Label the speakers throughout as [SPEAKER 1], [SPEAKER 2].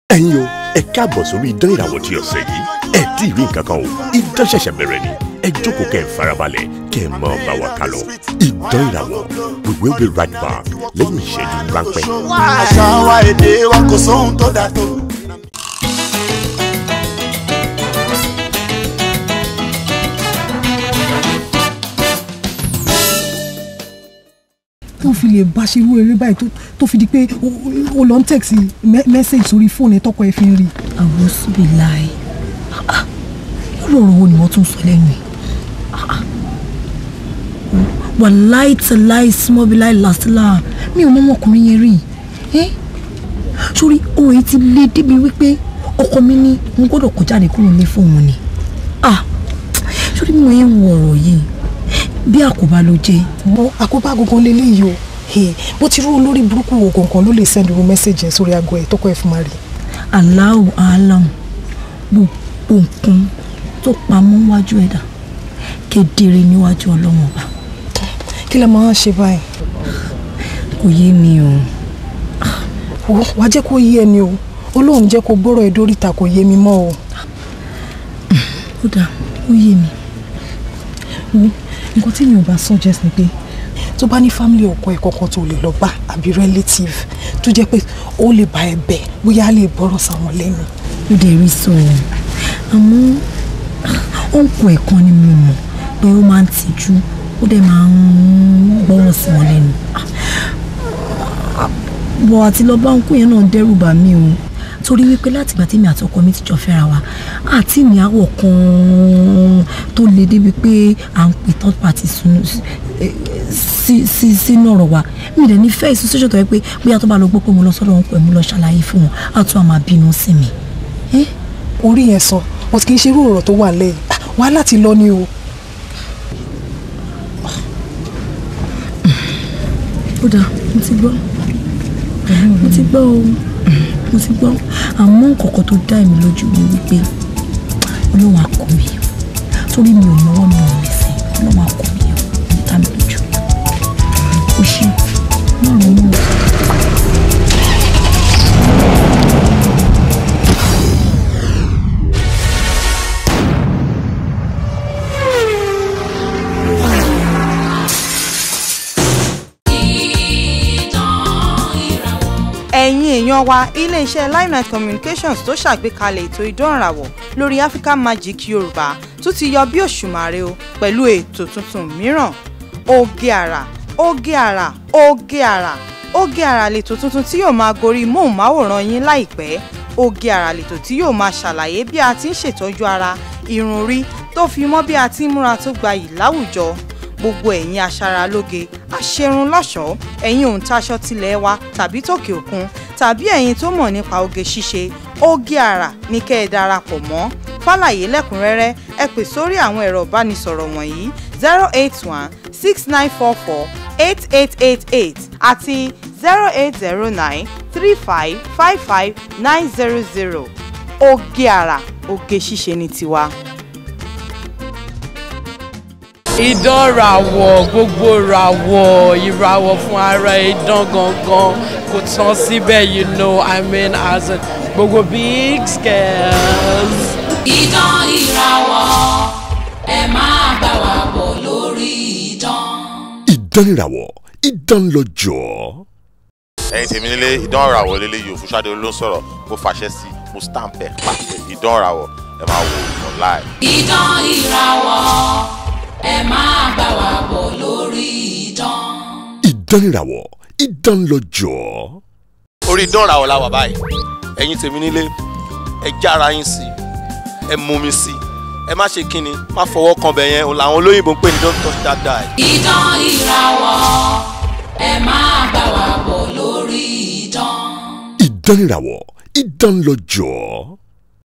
[SPEAKER 1] ẹ̀yin o ẹ káàbọ̀ sórí idán ìràwọ̀ tí ọ̀sẹ̀ yìí ẹ tí ì rí nǹkan kan o idán ṣẹ̀ṣẹ̀ bẹ̀rẹ̀ ni ẹ jókòó kẹ́ ẹ farabalẹ̀ kẹ́ ẹ máa bá wa kálọ idán ìràwọ̀ we will be right back lẹ́yìn ìṣẹ́jú ráńpẹ́.
[SPEAKER 2] àṣà wa èdè wa kò sóhun tó dà tó.
[SPEAKER 3] tó fi lè bá ṣe irú eré báyìí tó- tó fi di pé o- o lọ ń tẹ̀sí mẹ́sẹ̀gì sórí fóònù ẹ̀ tọkọ ẹ̀ fi ń rí.
[SPEAKER 4] àwòsùbìláì irú ọ̀rọ̀ wo ni wọ́n tún sọ lẹ́nu ẹ̀ wà láì tẹ̀ láì súnmọ́ bí láì làásìlà mi ò mọ ọmọkùnrin yẹn rí ẹ́ sórí ohun èyí ti lé débi wípé ọkọ mi ní n gbọ́dọ̀ kó jáde kúrò ní fóònù ni ah sórí mi ò yẹn wo ọ̀rọ̀ yìí bí àkóbá ló jẹ́
[SPEAKER 3] ọ àkóbá gangan lélẹ́yìí o Eh, bó ti rú olórí burúkú wo gangan ló lè send irú mẹ́sẹ̀gì ẹ̀ sórí aago ẹ̀ tọkọ ẹ̀ fi máa rí.
[SPEAKER 4] aláwọ̀ aláwọ̀ gbogbo nǹkan tó pamọ́ wájú ẹ̀dá kedere níwájú ọlọ́wọ́n ọba
[SPEAKER 3] kí lẹ máa ń ṣe báyìí.
[SPEAKER 4] kò yé mi o
[SPEAKER 3] Wo, wàá jẹ́ kó yé ẹni o olóhùn jẹ́ kó gbọ́rọ̀ ẹ̀ dóríta kò yé mi mọ́ o.
[SPEAKER 4] ó dáa ó yé mi
[SPEAKER 3] Wo, nǹkan tí mi ò bá suggest ni pé tó bá ní family ọkọ ẹ̀ kankan tó lè lọ bá àbí relative tó jẹ́ pé ó lè bá ẹ bẹ̀ bóyá á lè gbọ́rọ̀ sáwọn lẹ́nu.
[SPEAKER 4] ó dẹ̀ rí sọ ọ́ àmọ́ ó ń kọ ẹ̀kan ni mo mọ̀ pé ó máa ń tijú ó dẹ̀ máa ń gbọ́rọ̀ sí wọn lẹ́nu bọ̀ àti lọ bá ń kú yẹn náà dẹ́rù bà mí o torí wípé látìgbà tí mi àti ọkọ mi ti jọ fẹ́ra wa àti ní àwọ̀ kan tó le débi pé à ń pè third party sunu sí sí sínú ọ̀rọ̀ wa mi dẹ̀ ní fẹ́ ìsúnṣẹ́ṣọ́ tó yẹ pé bóyá tó bá lọ gbọ́ pé mo lọ sọ́dọ̀ wọn pẹ̀ mo lọ ṣàlàyé fún wọn á tún àmà bínú sí mi. Eh?
[SPEAKER 3] orí yẹn sọ but kì í ṣe irú ọ̀rọ̀ tó wà lẹ́yìn Ah, wàá láti lọ ni o.
[SPEAKER 4] ó dáa mo ti gbọ́ mo ti gbọ́ o mo ti gbọ́ àmọ́ kọ̀kọ́ tó dá èmi lójú mi wípé ọlọ́wọ́ akọ mi o torí mi ò náwó mi ò lẹ́sẹ̀ ọlọ́wọ́ akọ mi o ní dá mi lójú o ṣe má ronú o.
[SPEAKER 5] ẹ̀yin èèyàn wa iléeṣẹ́ limelight communications tó ṣàgbékalẹ̀ ètò ìdánrawò lórí african magic yorùbá tún ti yọ bí òṣùmàrè o pẹ̀lú ètò tuntun mìíràn oge àrà oge àrà oge àrà oge àrà lètò tuntun tí yóò máa gorí móhùnmáwòrán yín láìpẹ́ oge àrà lètò tí yóò máa ṣàlàyé bí a ti ń ṣètọ́jú ara irun orí tó fi mọ́ bí a ti ń múra tó gbayì láwùjọ gbogbo ẹ̀yin aṣaralóge aṣerun lọ́ṣọ̀ọ́ ẹ̀yin òǹtaṣọ tilẹ̀ wa tàbí tòkè òkun tàbí ẹ̀yin tó mọ̀ nípa oge ṣíṣe oge àrà ní kẹ́ ẹ darapọ̀ mọ́ fàlàyé lẹ́kùnrẹ́rẹ́ ẹ pè sórí àwọn ẹ̀rọ ìbánisọ̀rọ̀ wọ̀nyí zero eight one six nine four four eight eight eight eight àti zero eight zero nine three five five five nine zero zero oge àrà oge ṣíṣe ní tiwa.
[SPEAKER 6] idán ràwọ̀ gbogbo ràwọ̀ ìràwọ̀ fún ara idán gangan kò tán síbẹ̀ you know i mean as in gbogbo big scales.
[SPEAKER 7] Idán ìràwọ̀ ẹ máa bá wa bọ̀ lórí idán.
[SPEAKER 1] idán ìràwọ̀ idán lọ́jọ́.
[SPEAKER 8] ẹ̀yin tèmi nílé ìdán ìràwọ̀ lélẹ̀ yìí òfúṣàdé ló ń sọ̀rọ̀ mo fàṣẹ sí mo stamp ẹ̀ pàṣẹ ìdán ìràwọ̀ ẹ máa wò ó online.
[SPEAKER 7] Idán ìràwọ̀ ẹ máa bá wa bọ̀ lórí idán.
[SPEAKER 1] idán ìràwọ̀ idán lọ́jọ́.
[SPEAKER 8] orí ìdán ìràwọ̀ la wà báyìí ẹ̀yin tèmi nílé ẹ jára yín sí ẹ mú mi sí ẹ má ṣe kíni má fọwọ́ kan bẹ̀ yẹn òun làwọn olóyìnbó ń pè ní don't touch that die.
[SPEAKER 7] Idán ìràwọ̀ ẹ máa bá wa bọ̀ lórí idán.
[SPEAKER 1] idán ìràwọ̀ idán lọ́jọ́.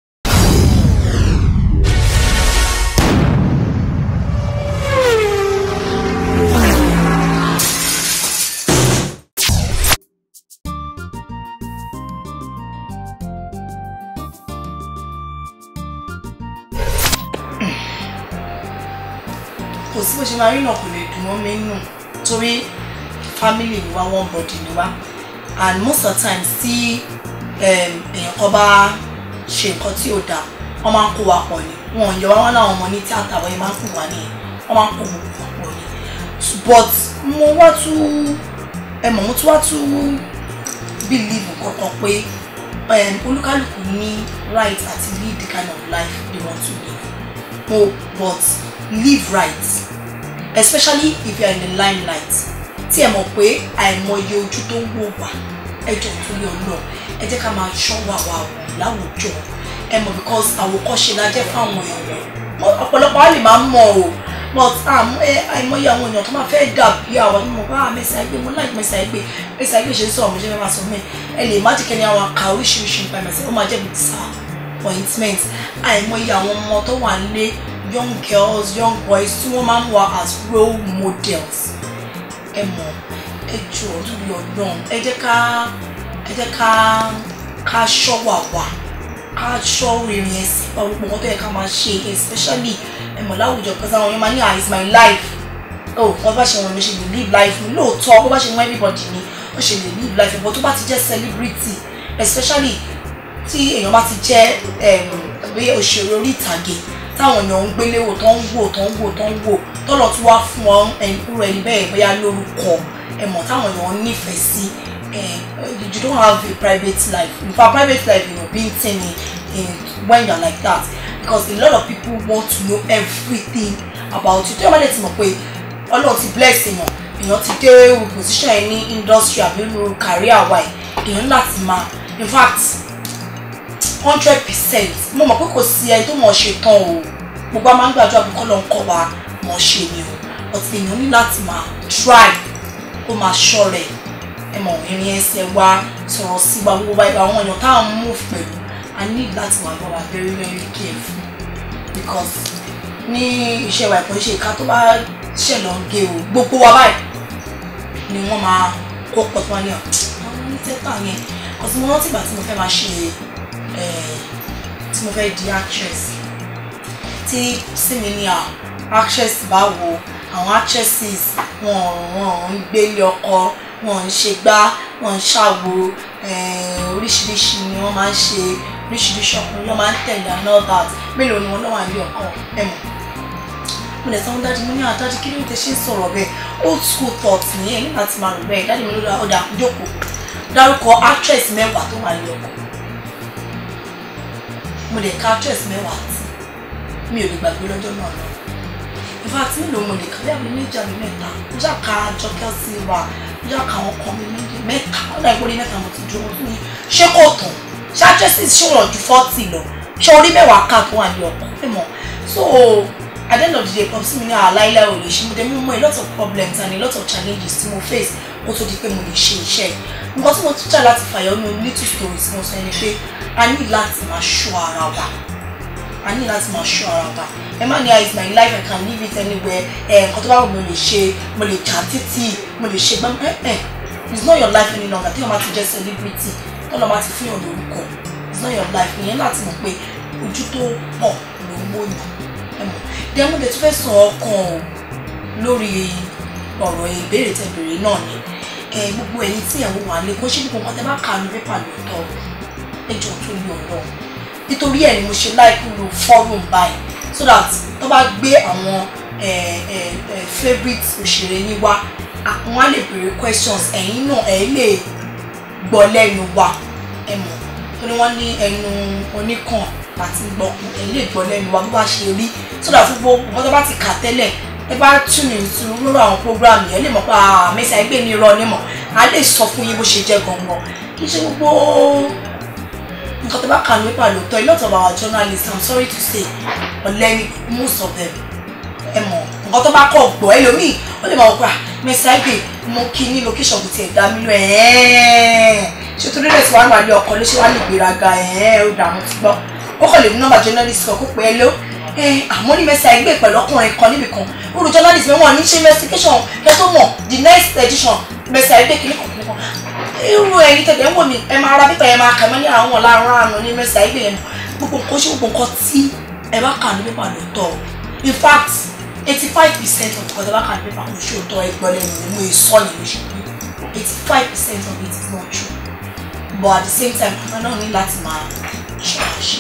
[SPEAKER 9] kò sí bó ṣe máa rí náà kò lè dùn mọ́ mi nù torí family ni wá one body ni wá and most of the times tí em, èèyàn kan bá ṣe nǹkan tí ò dáa wọ́n máa ń kó wa pọ̀ ni wọn ò yọ wá wọn láwọn ọmọ ní tíátà wọ́n yẹn máa ń kó wa nìyẹn wọ́n máa ń kó gbogbo wa pọ̀ ni but mo wá tún ẹ mọ̀ mo tún wá tún believe kankan pé um, olúkálùkù ní right àti live the kind of life they want to live mo but live right especially if you are in the limelight tí ẹ mọ̀ pé àìmọye ojú tó ń wò wá ẹjọ́ tó yọ lọ ẹ jẹ́ ká máa ṣọ́ wà wà wò láwùjọ ẹ mọ̀ because àwòkọ́ṣe la jẹ́ fáwọn èèyàn Mo- ọ̀pọ̀lọpọ̀ á lè máa mọ̀ o but àmọ́ ẹ àìmọye àwọn èèyàn tó máa fẹ́ dàbí àwọn ọmọ bá mẹ́sà ẹgbẹ́ mo láì mẹ́sà ẹgbẹ́ mẹ́sà ẹgbẹ́ ṣe ń sọ̀rọ̀ mo ṣe fẹ́ máa sọ mẹ́ ẹ lè má jìkẹ́ ní àwọn àka oríṣiríṣi nípa mẹ́sà ó máa jẹ́ bíi sáà appointment àìmọye àwọn ọmọ tó wà nílé young girls young boys tí wọ́n máa ń wà as role models ẹ mọ̀ ẹ jọ torí ọlọ́run ẹ jẹ́ ká ẹ jẹ́ ká ká ṣọ́ wà wà ká ṣọ́ rìnrìn ẹ̀sìn pa gbogbo nǹkan tó yẹ ká máa ṣe especially ẹ mọ̀ láwùjọ pẹ̀sẹ̀ àwọn yẹn máa ní ah it's my life oh wọ́n bá ṣe wọn lè ṣe lè live life mi lóòótọ́ bó bá ṣe wọn everybody ni ó ṣe lè live life but tó bá ti jẹ́ celebrity especially tí èèyàn bá ti jẹ́ bí òṣèré orí ìtàgé táwọn èèyàn ń gbélé wò tó ń wò tó ń wò tó ń wò tọ́lọ̀ tí wàá fún ọ irú ẹni bẹ́ẹ̀ bóyá lórúkọ ẹ̀mọ̀ táwọn èèyàn nífẹ̀ẹ́ sí you don't have a private life in fact private life you know being ten in, in when you're like that because a lot of people want to know everything about you tí wọ́n bá lè ti mọ̀ pé ọlọ́run ti bless èèyàn èèyàn ti dé position ẹ̀ ní industry àbí nínú career wa ẹ̀ èèyàn láti máa in fact hundred percent mo mọ̀ pé kò sí ẹni tó mọ̀ ṣe tán o gbogbo a máa ń gbàdúrà pé kọ́lọ́ ń kọ́ wa mọ̀ ṣe ni o but èèyàn ní láti máa try kó máa ṣọ́ rẹ̀ ẹ mọ̀ ìrìn ẹsẹ̀ wa sọ̀rọ̀ sí wa gbogbo wa àwọn èèyàn táwọn move pẹ̀lú i need láti wà bá wa very very careful because ní iṣẹ́ wa ìpọ́n ṣe ìka tó bá ṣẹlẹ̀ ń gé o gbogbo wa báyìí ni wọ́n máa kó pọ̀ tó wá ní ọ̀ àwọn onítẹ́tà yẹn ọ̀sìn mo rántí ìgbà tí mo fẹ́ máa ṣe tí mo fẹ́ di actress tí sí mi ní actress báwo àwọn actresses wọn wọn ń gbélé ọkọ wọn ń ṣe gbá wọn ń ṣàwo oríṣiríṣi ni wọn máa ń ṣe oríṣiríṣi ọkùnrin ló máa ń tẹ̀lé and all that mélòó ni wọn lọ́wọ́ àlè ọkọ ẹ̀ mọ̀ mo lè sanwó dájú mo ní àdájú kí ló ń tẹ ṣe ń sọ̀rọ̀ bẹ́ẹ̀ old school thought nìyẹn nígbà tí màá rò bẹ́ẹ̀ dájú mi ló dá ọ̀dà jókòó dárúkọ actress mẹ́wàá tó wà ní ọkọ mo lè ka actress mẹ́wàá tí mi ò lè gbàgbé lọ́jọ́ náà lọ in fact mi lò mo lè ka bí àbí méjì àbí mẹ́ta mo ṣáà ka Jọkẹ́ Silva mo ṣáà ka àwọn kan mi méjì mẹ́ta ó dà ìpolí mẹ́ta mo ti dúró fún mi ṣé kò tán ṣé actresses ṣé wọ́n ju forty lọ ṣé orí mẹ́wàá ká tó wà ní ọkọ ẹ mọ̀ so at the end of the day pọ̀ sí mi ní àláìláì ò lè ṣe mo dé mú mọ́ a lot of problems and a lot of challenges tí mo face kó tó di pé mo lè ṣe iṣẹ́ yìí nǹkan tí mo tún jà láti fàyọ ní little stories mo sọ ni pé a ní láti máa ṣọ́ ara wa a ní láti máa ṣọ́ ara wa ẹ má ní ah it's my life I can live it anywhere ẹ nǹkan tó bá wù mí mo lè ṣe mo lè jà títì mo lè ṣe gbọ́n ẹ ẹ it's not your life any longer tí wọ́n bá ti jẹ́ celebrity tọ́lọ́ bá ti fún yàn lórúkọ it's not your life ìyẹn láti mọ̀ pé ojú tó pọ̀ ló ń wòyàn ẹ mọ̀ dẹ́mu lè tún fẹ́ sọ ọkàn o lórí ọ̀rọ̀ ìbéèrè tẹ̀bẹ̀rẹ̀ náà ni gbogbo ẹ̀yin tí ẹ̀wọ̀n wà lé kó ṣe gbogbo nǹkan tẹ́ bá kà ní pépà lóòótọ́ ẹjọ́ tó lé ọ̀rọ̀ nítorí ẹ̀ ni mo ṣe láìpẹ́ lo forum báyìí so that tó bá gbé àwọn favourite òṣèré yín wá wọ́n á lè béèrè questions ẹ̀yin náà ẹ̀ lè gbọ́ lẹ́nu wa ẹ mọ̀ torí wọ́n ní ẹnu oníkàn àti gbọ̀kùn ẹ̀ lè gbọ́ lẹ́nu wa bó bá ṣe rí so that gbogbo nǹkan tó bá ti kà tẹ́lẹ̀ ẹ bá tún into lórí àwọn program yẹn lè mọ̀ pé àmẹ́sà ẹgbẹ́ ní irọ́ nímọ̀ a lè sọ fún yín bó ṣe jẹ́ gangan kì í ṣe gbogbo nǹkan tó bá kà ní pípa lóòótọ́ a lot of our journalists i'm sorry to say ọ̀lẹ́ni most of them ẹ mọ̀ nǹkan tó bá kọ̀ gbọ́ ẹlòmíì ó lè máa wọ pé mẹ́sà ẹgbẹ́ mo kí ní location kò tiẹ̀ dá mi lọ ṣé torí rẹ̀ tí wàá máa lé ọkọ̀ ló ṣe wá lè gbéraga ó dààmú ti gbọ́ ó kàn lè mú nọ́mbà journalist kan kó pé ẹ ló àmọ́ ní mẹ́sà ẹgbẹ́ pẹ̀lú ọkùnrin kan níbì kan olú journalist mi wọ́n ní ṣe investigation kẹ́ tó mọ̀ the next edition mẹ́sà ẹgbẹ́ kìíní kan kìíní kan irú ẹ̀yin tẹ̀lé ń wò mí ẹ máa ra pípa ẹ máa kà mọ́ ní àwọn ọ̀làrán àná ní mẹ́sà ẹgbẹ́ yẹn gbogbo nǹkan ṣé gbogbo nǹkan tí ẹ bá kà ní pépà lóòótọ́ in fact eighty five percent of nǹkan tí ẹ bá kà ní pépà kò ṣe òótọ́ ẹgbẹ́ lẹ́nu ni mo sọ ní mo ṣe pé eighty five percent of it is not true but at the same time àwọn náà ní láti máa ṣọ́ra ṣe.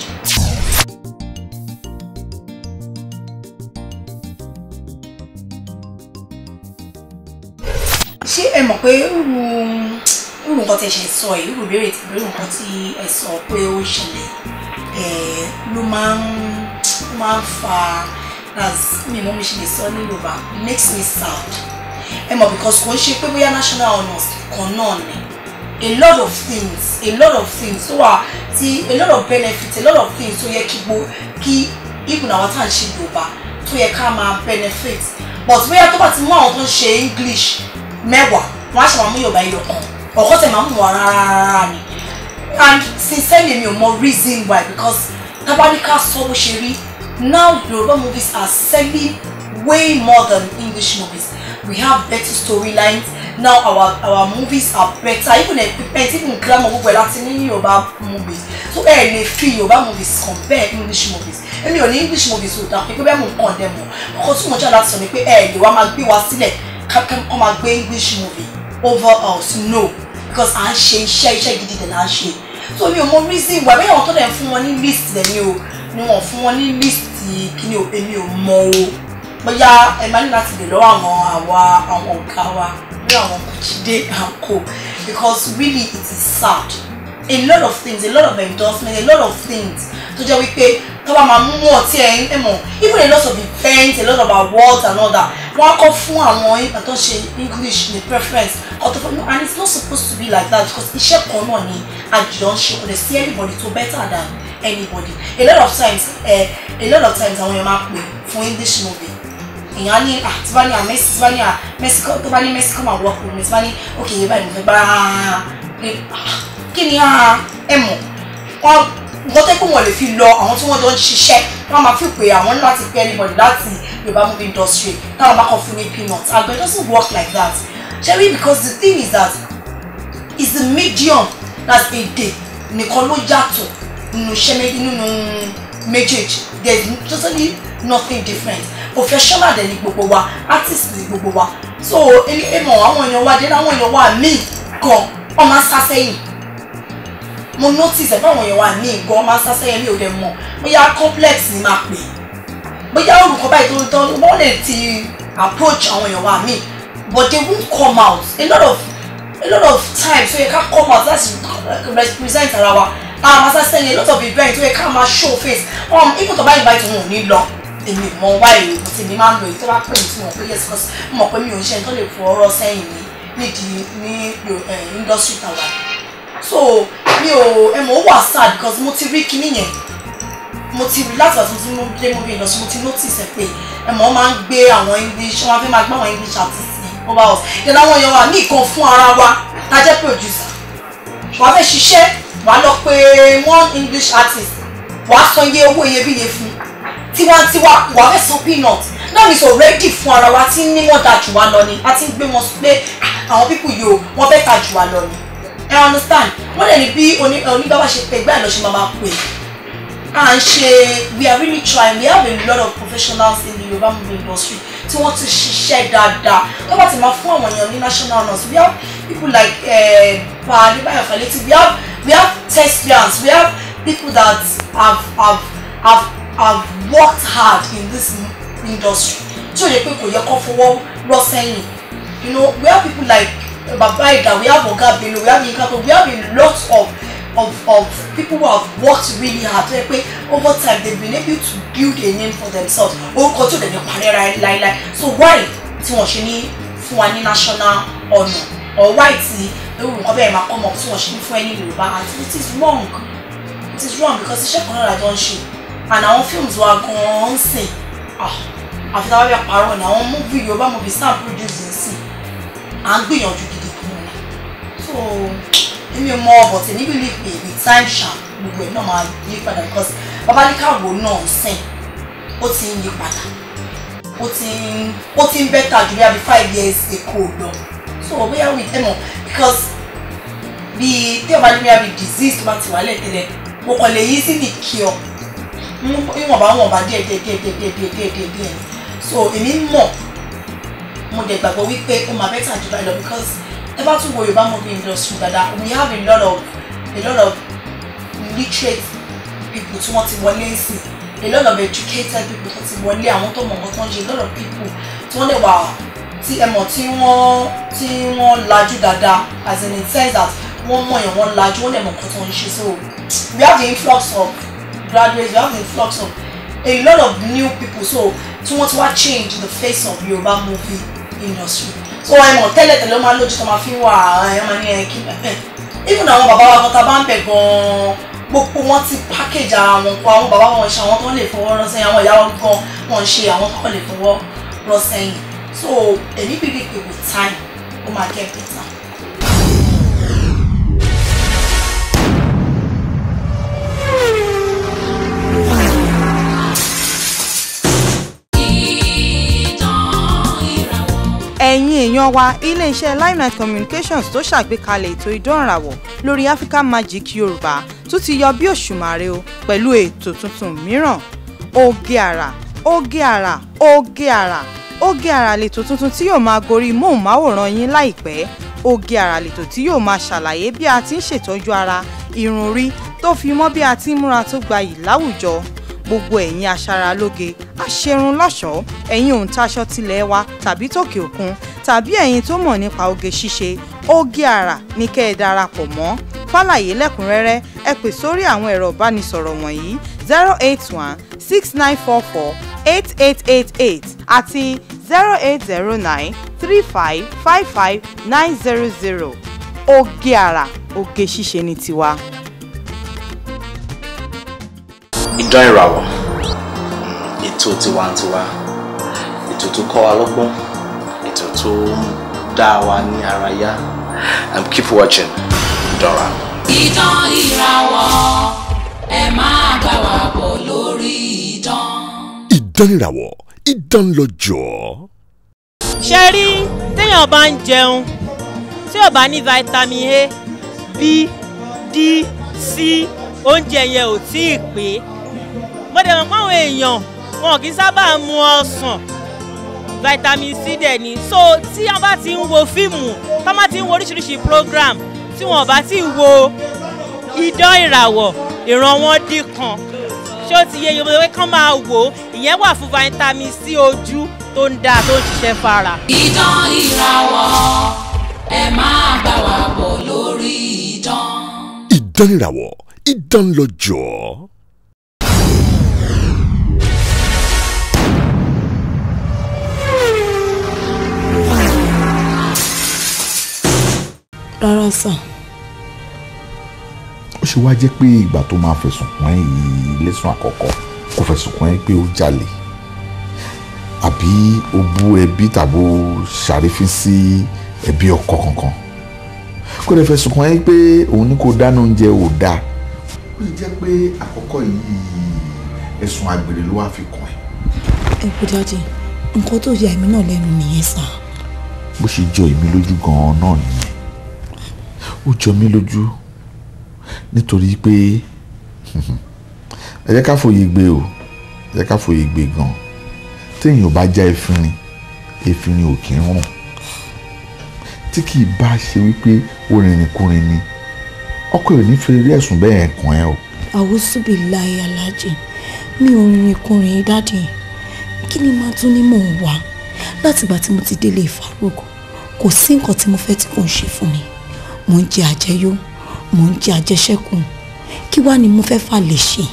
[SPEAKER 9] ṣé ẹ mọ̀ pé irú irú nǹkan tí ẹ ṣe sọ yìí irú ìbéèrè tí irú nǹkan tí ẹ sọ pé ó ṣẹlẹ̀ ẹ̀ ló máa ń ló máa ń fa as mi mọ́ mi ṣe lè sọ ní Yorùbá makes me sad ẹ mọ̀ because kò ń ṣe pé bóyá national honours kan náà ni a lot of things a lot of things tó wà tí a lot of benefits a lot of things tó yẹ kí gbo kí even àwọn tá à ń ṣe Yorùbá tó yẹ ká máa benefit but bóyá tó bá ti mú àwọn tó ń ṣe English mẹ́wàá wọ́n á ṣe máa mú Yorùbá ẹyọ kan ọ̀kọ́ tẹ̀ máa mú wọn rárá rárá ni and sincerely mi ò mọ reason why because tabanika sọ bó ṣe rí now Yoruba movies are selling way more than English movies we have better storylines now our our movies are better even equipment even grammar gbogbo ẹ̀ láti ní Yoruba movies so ẹ lè fi Yoruba movies compare English movies èmi ò ní English movies ò dáa pé bẹ́ẹ̀ mò ń kàn dẹ̀ mọ́ ọkọ tí mo jẹ́ láti sọ ni pé ẹ lè wá máa gbé wa sílẹ̀ kákan kọ́ máa gbé English movie over us no because à ń ṣe iṣẹ́ iṣẹ́ gidi dẹ̀ là ń ṣe so mi ò mọ reason why bẹ́ẹ̀ àwọn tó dẹ̀ ń fún wọn ní list dẹ̀ ni o ni wọ́n fún wọn ní list kíni o èmi ò mọ o bóyá ẹ máa ní láti lè lọ́wọ́ àwọn àwa àwọn ọ̀gá wa bí àwọn Jídé and co because really it is sad a lot of things a lot of endorsement a lot of things tó jẹ́ wípé tó bá máa mú ọtí ẹ̀ ẹ̀ mọ̀ even a lot of events a lot of awards and all that wọ́n á kọ́ fún àwọn tó ṣe English ní preference ọ̀tọ̀ fún mi and it's not supposed to be like that because iṣẹ́ kan náà ni àjùlọ ń ṣe kò lè sí anybody tó better than anybody a lot of times eh, a lot of times àwọn èèyàn máa pè fún English movie èèyàn ní ah tí bá ní ah Messi tí bá ní ah Messi tó bá ní Messi come and work with me tí bá ní ok yẹ báyìí mo fẹ́ bá kí ni ah ẹ mọ̀ wọ́n nǹkan tó kó wọn lè fi lọ àwọn tí wọ́n jọ ń ṣiṣẹ́ wọ́n máa fi pé àwọn ní láti pé anybody láti Yorùbá movie industry táwọn bá kàn fún ní peanut and but it doesn't work like that ṣebí because the thing is that it's the medium that's èdè nìkan ló yàtọ̀ nínú iṣẹ́ nínú méjèèjì there is totally nothing different professional dẹ̀ ni gbogbo wa artist ni gbogbo wa so èmi èmọ̀ àwọn èèyàn wa dé àwọn èèyàn wa míì gan ọmọ sá sẹ́yìn mo notice ẹ̀ fáwọn èèyàn wa míì gan ọmọ sá sẹ́yìn mi ò dẹ̀ mọ̀ bóyá complex ni máa pè bóyá olùkọ́ báyìí tó tó wọ́n lè ti approach àwọn èèyàn wa míì but they won't come out a lot of a lot of times so yẹ ká come out láti represent ara wa àwọn máa sá sẹ́yìn a lot of events so yẹ ká máa show face um, even tó bá invite wọn ò ní lọ èmi mọ wáyé tèmi máa ń lo èyí tó bá pè mí tí mo pé yes because mo mọ̀ pé mi ò ń ṣe ẹni tó lè fọ ọ̀rọ̀ sẹ́yìn mi nídìí ní industry tàwa so mi ò ẹ mọ̀ ó wà sad because mo ti rí kinní yẹn mo ti rí láti ọ̀tún tí mo dé movie industry mo ti notice ẹ pé ẹ mọ̀ ó máa ń gbé àwọn english wọ́n á fẹ́ máa gbé àwọn english artist ní over us then àwọn èèyàn wa ní ìkan fún ara wa tá a jẹ́ producer wàá fẹ́ ṣiṣẹ́ wàá lọ pé one english artist wàá san iye owó iyebíye fún tiwantiwa wàá fẹ́ san peanut náà ní sọ ready fún ara wa tí ní wọ́n da jù wá lọ ni a ti ń gbé wọn pé àwọn pípù yìí o wọ́n fẹ́ ta jù wá lọ ni ẹ understand wọ́n lè ní bí onígbàwá ṣe pé gbáà lọ ṣe máa máa pè à ń ṣe we are really trying we have a lot of professionals in the Yoruba movie industry tí wọ́n ti ṣiṣẹ́ dáadáa tó bá ti máa fún àwọn èèyàn ní national honours we have people like pa adébáyọ̀ falẹ́tì we have we have thespians we have people that have have have have worked hard in this industry tí o lè pé kò yẹ kó fọwọ́ rọ́ sẹ́yìn you know we have people like baba ida we have oga bello we have yinka we have a lot of of of people who have worked really hard tó yẹ pé over time they been able to build a name for themselves orúkọ tí o lè ní parí láíláí so why tí wọ́n ṣe ní fún wa ní national honour or why tí ewu nǹkan bẹ́ẹ̀ máa come up tí wọ́n ṣe ní fún ẹni yorùbá and it is wrong it is wrong because iṣẹ́ kan náà la jọ ń ṣe and àwọn films wa gan-an ń sìn àfi táwọn bí àparọ ni àwọn movie yorùbá movie stamp produce ń sìn à ń gbìyànjú gidi gan ni so èmi mọ ọbọ tí níbi lè pè with time sharp gbogbo ẹ náà máa yí padà because babalíkàwò náà ń sìn ó ti ń yí padà ó ti ń ó ti ń bẹ́tà ju bí i five years ago lọ so bóyá with ẹ mọ because bí tí ọba ní bí i disease tó bá ti wà lẹ́tẹ̀lẹ̀ mo kàn lè yí sí ní kí ọ ìwọ̀nba wọ̀nba díẹ̀ díẹ̀ díẹ̀ díẹ̀ díẹ̀ díẹ̀ díẹ̀ díẹ̀ díẹ̀ so èmi mọ̀ mo dẹ̀ gbàgbọ́ wípé ó máa bẹ́tà jù báyìí lọ because ẹ bá tún wo Yorùbá movie industry dada we have a lot of a lot of literate people tí wọ́n ti wọlé sí a lot of educated people tó ti wọlé àwọn tó mọ̀ nǹkan tó ń ṣe a lot of people tí wọ́n lè wà tí ẹ mọ̀ tí wọ́n tí wọ́n lajú dáadáa as in the sense that wọ́n mọ̀ yẹn wọ́n lajú wọ́n lè mọ̀ nǹkan tó ń ṣe so we have the influx of graduates we have the influx of a lot of new people so tí wọ́n ti wá change the face of Yorùbá movie industry so ẹ mọ̀ tẹ́lẹ̀ tẹ́lẹ̀ ó máa lójú tó máa fi wà ẹ máa ní ẹ kí even àwọn bàbá wa kan tá a bá ń bẹ̀ gan-an gbogbo wọn ti package ara wọn kọ àwọn bàbá wọn ṣe àwọn tó lè fọwọ́ rọ́ sẹ́yìn àwọn ìyá wọn gan wọn ṣe àwọn tó lè fọwọ́ rọ́ sẹ́yìn so èmi believe pé with time ó máa get better.
[SPEAKER 5] ẹ̀yin èèyàn wa iléeṣẹ́ limelight communications tó ṣàgbékalẹ̀ ètò ìdánrawò lórí africa magic yorùbá tún ti yọ bí òṣùmàrè o pẹ̀lú ètò tuntun mìíràn oge àrà oge àrà oge àrà oge àrà lètò tuntun tí yóò máa gorí móhùnmáwòrán yín láìpẹ́ oge àrà lètò tí yóò máa ṣàlàyé bí a ti ń ṣètọ́jú ara irun orí tó fi mọ́ bí a ti ń múra tó gbayì láwùjọ gbogbo ẹ̀yin aṣaralóge aṣerunlọ́ṣọ̀ọ́ ẹ̀yin òǹtaṣọ tilẹ̀ wa tàbí tòkè òkun tàbí ẹ̀yin tó mọ̀ nípa oge ṣíṣe oge àrà ní kẹ́ ẹ darapọ̀ mọ́ fàlàyé lẹ́kùnrẹ́rẹ́ ẹ pè sórí àwọn ẹ̀rọ ìbánisọ̀rọ̀ wọ̀nyí zero eight one six nine four four eight eight eight eight àti zero eight zero nine three five five five nine zero zero oge àrà oge ṣíṣe ní tiwa.
[SPEAKER 10] ìdán ìràwọ̀ ètò tiwantiwa ètò tó kọ́ wa lọ́gbọ́n ètò tó ń dá wa ní ara yá and keep watching Dora.
[SPEAKER 7] Ìdán ìràwọ̀ ẹ máa bá wa bọ̀ lórí ìdán.
[SPEAKER 1] ìdánrawò ìdánlọ́jọ́.
[SPEAKER 11] ṣe rí téèyàn bá ń jẹun tí ò bá ní vitamin A B D C oúnjẹ yẹn ò tí ì pé mo dẹ̀ mọ̀ pé àwọn èèyàn wọn kì í sábà mu ọsàn vitamin C dẹ̀ ni so tí wọ́n bá ti ń wo fíìmù tí wọ́n bá ti ń wo oríṣiríṣi program tí wọ́n bá ti wo idán ìràwọ̀ ìran wọn dín kan ṣé ó ti yẹ yorùbá pé kán máa wò ó ìyẹn wà fún vitamin C ojú tó ń dáa tó ń ṣiṣẹ́ fara.
[SPEAKER 7] Ìdán ìràwọ̀ ẹ máa bá wa bọ̀ lórí ìdán.
[SPEAKER 1] ìdánrawò ìdánlọ́jọ́.
[SPEAKER 4] rárá sà
[SPEAKER 12] ó ṣe wá jẹ́ pé ìgbà tó máa fẹ̀sùn kàn ẹ́ yìí lẹ́sùn àkọ́kọ́ kò fẹ̀sùn kàn ẹ́ pé ó jalè àbí ó bú ẹbí tàbí ó ṣàrífín sí ẹbí ọkọ kankan kò dẹ̀ fẹ̀sùn kàn ẹ́ pé òun ní kó dáná oúnjẹ ò dáa ó sì jẹ́ pé àkọ́kọ́ yìí ẹ̀sùn àgbèrè ló wá fi kàn ẹ́.
[SPEAKER 4] ẹ kú dáàdì nǹkan tó yà èmi náà lẹ́nu nìyẹn sà
[SPEAKER 12] bó ṣe jọ èmi lójú gan-an náà nìyẹn ó jọ mí lójú nítorí pé ẹ jẹ́ ká fòye gbé o ẹ jẹ́ ká fòye gbé gan téèyàn ò bá já efinrin efinrin ò kí ń rùn tí kì í bá ṣe wípé ó rìnrìnkúrin ni ọkọ ò ní fẹ́ rí ẹ̀sùn bẹ́ẹ̀ kàn ẹ́ o.
[SPEAKER 4] àwòsùbí láyé alájẹ mi ò rìnrìn kùnrin dáàdì kí ni màá tún ní mò ń wá látìgbà tí mo ti délé ìfarúgò kò sí nǹkan tí mo fẹ́ tí kò ń ṣe fún mi mò ń jẹ àjẹyó mò ń jẹ àjẹṣẹ́kù kí wàá ni mo fẹ́ fà lè ṣe.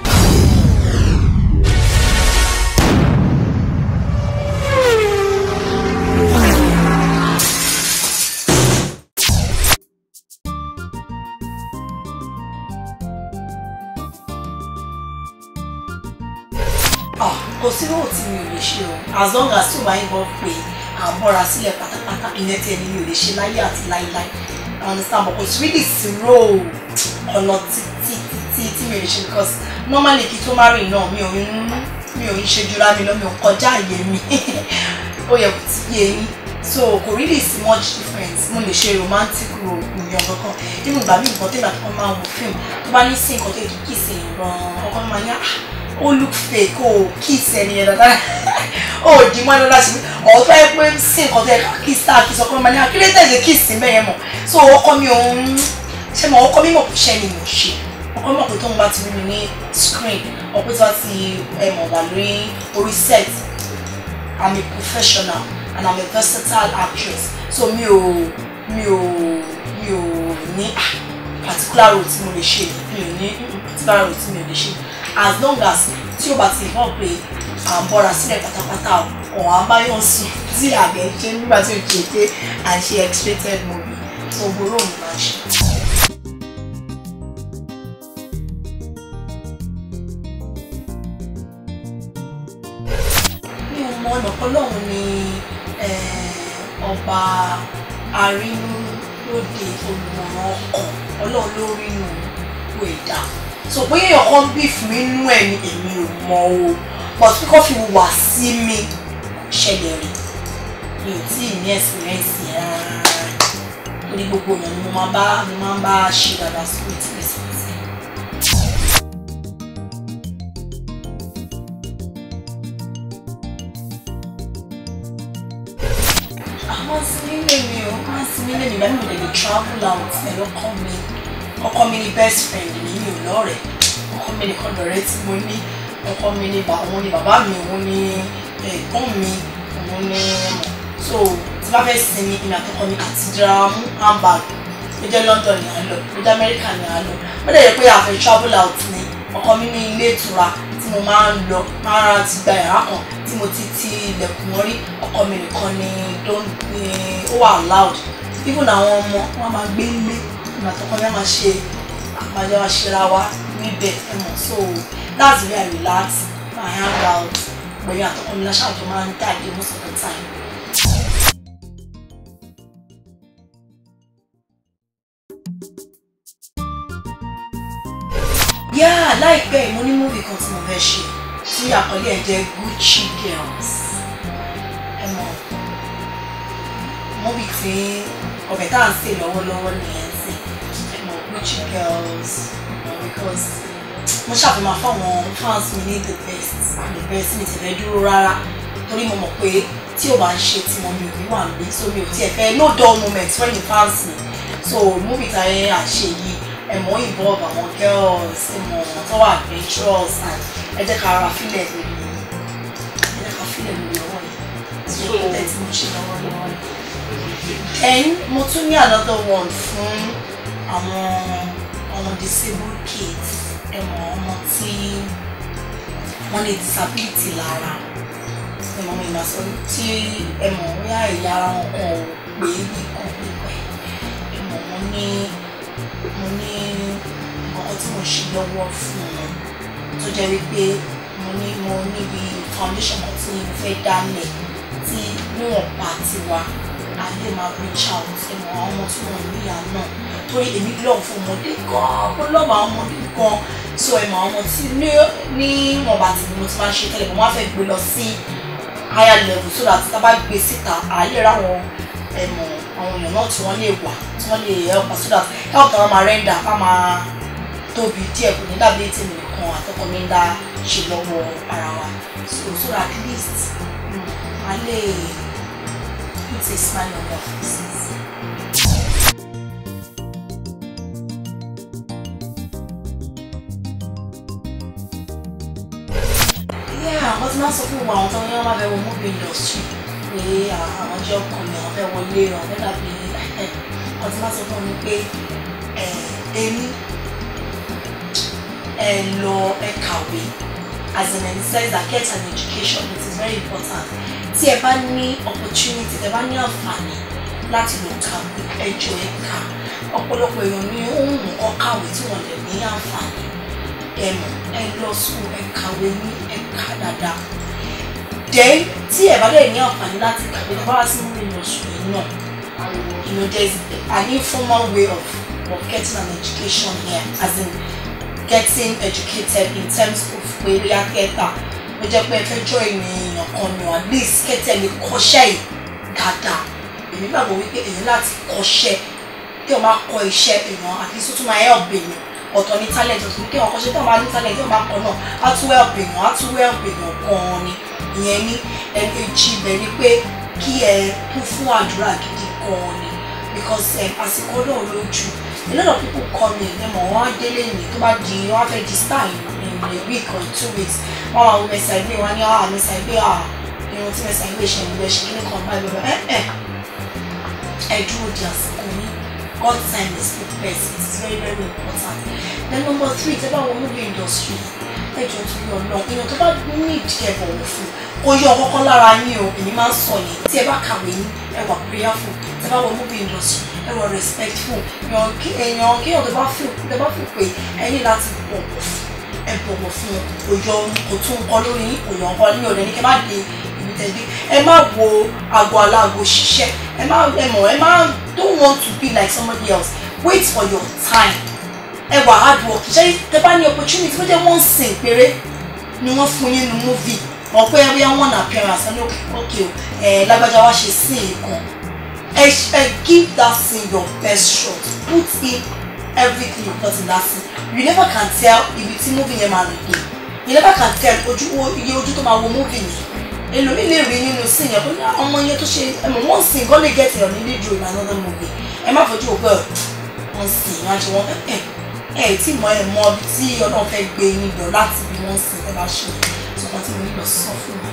[SPEAKER 9] Ah, kò sí owó tí mi ò lè ṣe o as long as tí o bá yín bọ́ pé à ń bọ́ra sílẹ̀ pátápátá ìyẹn tí ẹni mi ò lè ṣe láyé àti láíláí I understand but kò sí really zero ọ̀nà títí títí tí mi ò lè ṣe because normally kí tó má rìn náà mi ò ń mi ò ń ṣe jura mi lọ mi ò kọjá àyè mi ó yẹ kó ti yé yín so kò really sí much difference mo lè ṣe romantic role ìyàn kankan even ìgbà mi nǹkan tẹ́lẹ̀ àti kan máa wo film tó bá ní sí nǹkan tó yẹ kí kìí ṣe ìran ọkọ mi máa ní ah ó look fake ó kiss ẹni yẹn dáadáa ó di mọ́ ẹni lọ́la sí mi ọ̀hún tó yẹ pé sí nǹkan tó yẹ ká kiss tá a kiss ọkọ mi máa ní akílẹ̀ tẹ̀lé kiss mẹ́yẹn mọ̀ so ọkọ mi òun ṣé mo ọkọ mímọ̀ pé iṣẹ́ ni mo ṣe ọkọ mímọ̀ pé tóun bá ti rí mi ní screen ọkọ tí wọ́n ti ẹ̀ mọ̀ wà lórí orí set I'm a professional and I'm a versatile actress so mi ò mi ò mi ò ní ah, particular role tí mo lè ṣe mi ò ní mm, particular role tí mi ò lè ṣe as long as tí o bá ti involve pé à ń bọ́ra sílẹ̀ pátápátá ọ̀ à ń bá yàn sùn tí àgbẹ̀ ṣe nígbà tí o ṣe pé à ń ṣe x-rated movie so gbòòrò mi máa ń ṣe. mi ò mọ ọ̀nà ọlọ́run ni eh, ọba arínú lóde olùmọ̀ràn ọkàn ọlọ́run ló rí inú wo ẹ̀dá so bóyá èèyàn kan bí fún inú ẹ̀ ni èmi ò mọ o but bí kò fi wà sí mi kò ṣẹlẹ̀ rí mi ò tí ì ní ẹ̀sìrẹ́ǹsì rárá torí gbogbo èèyàn ni mo máa bá mo máa ń bá ṣe dáadáa sí with respect. àwọn sinmi lè mi o máa sinmi lè mi bẹ́ẹ̀ mi ò lè lè travel out pẹ̀lú ọkọ mi ọkọ mi ni best friend mi mi ò lọ́rẹ̀ẹ́ ọkọ mi nìkan lọ́rẹ́ tí mo ní ọkọ mi ni bà- òun ni bàbá mi òun ni ẹ̀gbọ́n mi òun ni ẹ̀mọ̀ so tí bá fẹ́ sinmi ìrìn àtọkọ mi àti dira mú handbag ó jẹ́ London ní à ń lọ ó jẹ́ America ní à ń lọ ó dẹ̀ yẹ pé àfẹ́ travel out ni ọkọ mi ní ilé ìtura tí mo máa ń lọ máa ra ti gba yàrá kan tí mo ti ti ilẹ̀kùn mọ́rí ọkọ mi nìkan ni don ni ó wà loud even àwọn ọmọ wọn máa gbé ilé ìrìn àtọkọ mi á máa ṣe àmàjọ àṣírà wa níbẹ̀ ẹ mọ̀ so that's where I relax I hang out pẹ̀lú àtọkọ mi láṣáájú máa ń jáde most of the time. yeah láìpẹ́ yìí mo ní múvì kan tí mo fẹ́ ṣe tí àkọlé ẹ̀ jẹ́ Gucci Girls ẹ mọ̀ múvì tí ọbẹ̀ tá à ń sè lọ́wọ́lọ́wọ́ nìyẹn sí ẹ mọ̀ Gucci Girls you know, because mo ṣàfihàn fáwọn fans mi ní the best the best mi ti fẹ́ dúró rárá torí mo mọ̀ pé tí o bá ń ṣe tí mo mi ò ní wà níbí so mi ò tiẹ̀ fẹ́ no dull moment when you fans mi so múvì táyé àṣẹ yìí ẹ̀mọ́ involve àwọn girls ẹ̀mọ́ tó wà adventurous and ẹ jẹ́ ká ara fílẹ̀ lórí ẹ jẹ́ ká fílẹ̀ lórí ọwọ́ yìí tí ó tẹ̀ tí mo ṣe lọ́wọ́ lọ́wọ́ yìí. then mo tún ní another one fún àwọn ọmọ disabled kids ẹ̀mọ́ ọmọ tí wọ́n ní disability lára ẹ̀mọ́ mi ìgbà sọ tí ẹ̀mọ́ bóyá ẹ̀yà ara wọn kàn ò pé nìkan pípẹ́ ẹ̀mọ́ mo ní mo ní nǹkan tí mo ṣe lọ́wọ́ fún wọn tó jẹ́ wípé mo ní mo níbi foundation kan tí mo fẹ́ dálẹ̀ tí níwọ̀n pa tiwa a lè máa reach out ẹ̀mọ́ àwọn ọmọ tí wọ́n ní ìyá náà torí èmi lọ́ọ̀ fún ọmọdé gan-an mo lọ́ọ̀ àwọn ọmọdé gan-an so ẹ̀mọ́ àwọn ọmọ tí ní níwọ̀n bá ti mo ti máa ń ṣe tẹ́lẹ̀ mo máa fẹ́ gbé lọ sí higher level so that tá a bá gbé síta à lè ra àwọn ẹ̀mọ́ àwọn èèyàn náà tí wọ́n lè wà tí wọ́n lè help us so that help táwọn máa render ká máa tóbi díẹ̀ kò ní dàbí ètò mi nìkan àtọkọ mi ń dá ṣe lọ́wọ́ ara wa so so that at least mm, a lè put a smile on their faces. yeah wọ́n ti máa ń sọ fún gbogbo àwọn tó ń yán máa fẹ́ wọ movie industry pé àwọn jẹ́ ọkùnrin àwọn fẹ́ wọlé àwọn fẹ́ dàbí wọ́n ti máa sọ fún mi pé èmi ẹ lọ ẹ kàwé as in it says that get an education it is very important tí ẹ bá ní opportunity tí ẹ bá ní àǹfààní láti lọ kàwé ẹ jọ ẹ kà ọ̀pọ̀lọpọ̀ èèyàn ní ohun nǹkan kàwé tí wọ́n lè ní àǹfààní ẹ mọ̀ ẹ lọ sùn ẹ kàwé ní ẹ kà dáadáa then tí ẹ bá lè ní àǹfààní láti kàwé lọ bá wá sí mú ìlọ sùn yìí náà you know there's an informal way of of getting an education here as in getting educated in terms of pé bóyá kẹta ó jẹ́ pé ẹ fẹ́ jọ ènìyàn kan ni at least kẹtẹ lè kọ́ṣẹ́ yìí dáadáa èmi gbàgbọ́ wípé èyí láti kọ́ṣẹ́ kí o máa kọ́ iṣẹ́ èèyàn at least ó tún máa help èèyàn ọ̀tọ̀ ní talent ọ̀tọ̀ ní kí wọ́n kọ́ṣẹ́ tí wọ́n bá ní talent tí wọ́n bá kọ́ náà á tún help èèyàn á tún help èèyàn gan-an ni ìyẹn ní ẹ̀ẹ́dẹ́jì ibẹ̀ ni pé kí ẹ kún fún àdúrà gidi gan-an ni because àsìkò náà lójú a lot of people call me ẹ mọ̀ wọ́n á délé mi tó bá di wọ́n á fẹ́ di star in in a week or two weeks wọ́n máa wo mẹ́sà ìgbé wọn ní ah mẹ́sà ìgbé ah irun tí mẹ́sà ìgbé ṣe ìgbé ṣe kíní kan báyìí bẹ́ẹ̀ ẹ ẹ ẹ dúró di àsìkò yín God time is the best it is very very important then number three tẹ́ bá wọ movie industry ẹ jọ tó yọ lọ èèyàn tó bá ní ìdíkẹ́ bọ̀wọ̀ fún kò yọ kọ́kọ́ lára yín o èmi máa ń sọ yẹn tí ẹ bá kàwé yín ẹ wà prayerful tẹ́ bá wọ movie industry ẹ wà respectful èèyàn kí èèyàn kí èèyàn tó bá fi tó bá fi pé ẹ ní láti bọ̀wọ̀ fún ẹ bọ̀wọ̀ fún kò yọ kò tún nǹkan lórí yín kò yọ nǹkan ní ọ̀dẹ̀ ní kẹ́ má dé ibi tẹ̀lé ẹ má wo àgọ́ aláàgọ́ ṣiṣẹ́ ẹ má ẹ mọ̀ ẹ má don't want to be like somebody else wait for your time ẹ wà hard work ṣé tẹ́ bá ní opportunity tó jẹ́ one sin péré ni wọ́n fún yín nu movie mọ̀ pé ẹ bí one appearance ẹ ní òkè o ẹ lágbájá wá ṣe sí nǹkan ẹ ẹ give that scene your best shot put in everything you got in that scene you never can tell ibi tí movie yẹn máa rìn dé you never can tell ojú iye ojú tó máa wo movie yẹn èlòmí lè rí nínú scene yẹn bóyá ọmọ yẹn tó ṣe ẹ mọ̀ one scene gan lè get your needed role in another movie ẹ má fojú ògbẹ́ one scene yẹn àti wọn ẹ ẹ tí mọ ẹ mọ ibi tí ọlọ́run fẹ́ gbé yín lọ láti bí wọ́n scene ẹ bá ṣe sọ̀kan tí mo nílò sọ fún mi.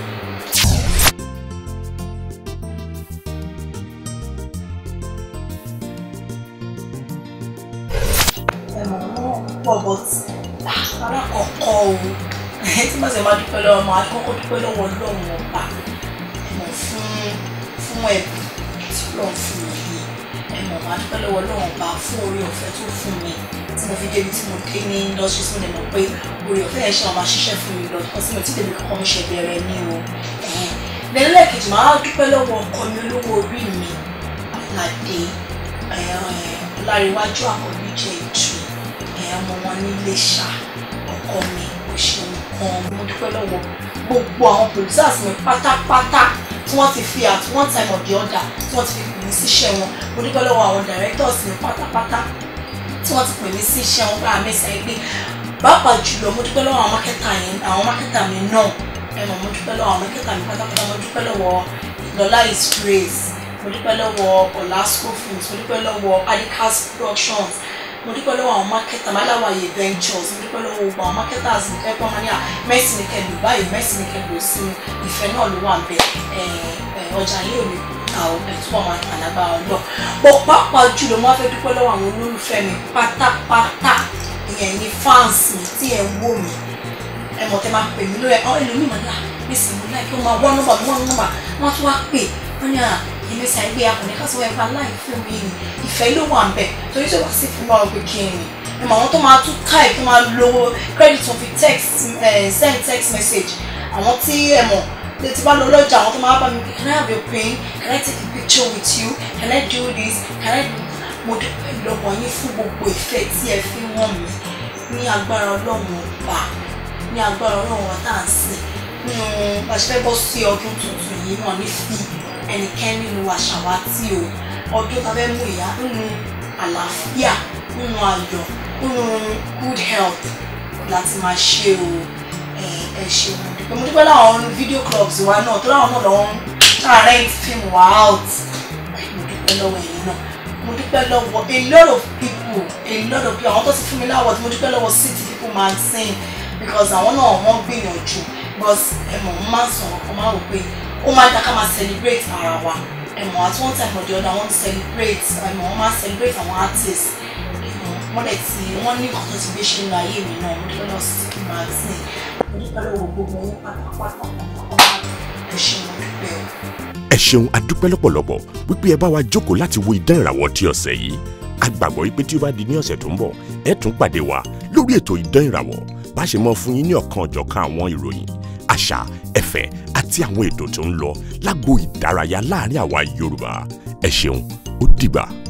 [SPEAKER 9] pọ̀ but alákọ̀ọ́kọ́ o tí bá ṣe máa dúpẹ́ lọ́wọ́ máa kọ́kọ́ dúpẹ́ lọ́wọ́ ọlọ́run ọba ẹ̀mọ̀ fún fún ẹ̀bùn tí ọlọ́run fún mi yìí ẹ̀mọ̀ máa dúpẹ́ lọ́wọ́ ọlọ́run ọba fún orí ọ̀fẹ́ tó fún mi tí mo fi débi tí mo dé ní industry tí mo lè mọ̀ pé orí ọ̀fẹ́ yẹn ṣe àwọn máa ṣiṣẹ́ fún mi lọ kọ́ sí mi tí tèmi kọ́kọ́ mi ṣe bẹ̀rẹ̀ ní o lẹ́nu lẹ́ẹ̀kejì máa dúpẹ́ lọ́wọ́ ọkọ mi olówó orí mi aládé ọláríwájú àkọ́bí jẹ́ ìtù ọmọ wọn ní Iléṣà ọkọ mi kò ṣe nǹkan mo dúpẹ́ lọ́wọ́ gbogbo àwọn producers mi pátápátá tí wọ́n ti fi at one time or the other tí wọ́n ti fi pè mí síṣẹ́ wọn mo dúpẹ́ lọ́wọ́ àwọn directors mi pátápátá tí wọ́n ti pè mí síṣẹ́ wọn bá mi sẹ́yìn pé pàápàá jùlọ mo dúpẹ́ lọ́wọ́ àwọn mákẹ́tà yẹn àwọn mákẹ́tà mi náà ẹ mọ̀ mo dúpẹ́ lọ́wọ́ àwọn mákẹ́tà mi pátápátá mo dúpẹ́ lọ́wọ́ Lọlá is grace mo dúpẹ́ lọ́wọ́ Olasco films mo dúpẹ́ lọ́wọ́ Adikas productions mo dúpẹ́ lọ́wọ́ àwọn mákẹ́tà máláwàyè ventures mo dúpẹ́ lọ́wọ́ gbogbo àwọn mákẹ́tàs ní kẹ́kọ̀ọ́ máa ní à mẹ́sì ní kẹ́ lù báyìí mẹ́sì ní kẹ́ lù sí ìfẹ́ náà ló wà ń bẹ ọjà yìí ò ní ta ọ ẹ̀ túbọ̀ máa tà lágbára ọlọ́ bọ́ pàápàá jùlọ mo wá fẹ́ dúpẹ́ lọ́wọ́ àwọn olólùfẹ́ mi pátápátá ìyẹn ní fans mi tí ẹ̀ ń wò mí ẹ mọ̀ tẹ́ máa pè mí lórí ẹ̀ ọ́ ẹlòmíì máa ní à mẹ́sì mo láì kí wọ́n máa wọ́n nọ́mbà wọ́n nọ́mbà wọ́n tún wá pè wọ́n ní à ìmẹ̀sà ẹgbẹ́ akọ̀nẹ́ kásán ẹ̀fà láì fún mi ni ìfẹ́ ló wà ń bẹ̀ torí tó wà sí fún wa pé kí ni ẹ̀mọ̀ àwọn tó máa tún type tó máa lo credit tó fi text send text message àwọn tí ẹ̀mọ̀ tí bá lọ lọ́jà àwọn tó máa bá mi pé can I have your pen can I take a picture with you can I do this can I do mo dúpẹ́ lọ́wọ́ yín fún gbogbo ìfẹ́ tí ẹ fi wọ́n mi ní agbára ọlọ́run ọba ní agbára ọlọ́run ọba tá à ń sìn nínú àṣẹ bọ́ sí ọdún tuntun yìí náà ní fi ẹnikẹ́ni nínú àṣàwátì o ọdún tá a fẹ́ mú ìyá nínú àlàáfíà nínú ayọ̀ nínú good health láti máa ṣe o ẹ ṣeun mo dúpẹ́ láwọn video clubs wa náà tó láwọn náà lọ́wọ́ rent fíìmù wa out mo dúpẹ́ lọ́wọ́ ẹ̀yin náà mo dúpẹ́ lọ́wọ́ a lot of people a lot of people àwọn tó ti fún mi láwọ̀ tí mo dúpẹ́ lọ́wọ́ city people magazine because àwọn náà wọ́n gbìyànjú because ẹ̀mọ̀ mo máa ń sọ̀rọ̀ kan máa wò pé ó máa dá ká máa celebrate ara wa ẹ̀mọ̀ at one time or the other wọ́n celebrate ẹ̀mọ̀ wọ́n máa celebrate àwọn artists ẹ̀mọ̀ wọ́n dẹ̀ ti wọ́n ní nǹkan tó ti gbé ṣe nínú ayé mi náà mo dúpẹ́ lọ́wọ́ city magazine mo dúpẹ́ lọ́wọ́ gbogbo yín pátápátá ẹ ṣe mo dúpẹ́ o.
[SPEAKER 1] ẹ ṣeun adúpẹ́ lọ́pọ̀lọpọ̀ wípé ẹ bá wa jókòó láti wo idán ìràwọ̀ ti ọ̀sẹ̀ yìí a gbàgbọ́ wípé tí ó bá di ní ọ̀sẹ̀ tó ń bọ̀ ẹ tún pàdé wa lórí ètò idán ìràwọ̀ bá ṣe mọ fún yín ní ọ̀kan ọ̀jọ̀kan àwọn ìròyìn àṣà ẹ̀fẹ̀ àti àwọn ètò tó ń lọ lágbo ìdárayá láàrin àwa Yorùbá ẹ ṣeun ó dìgbà.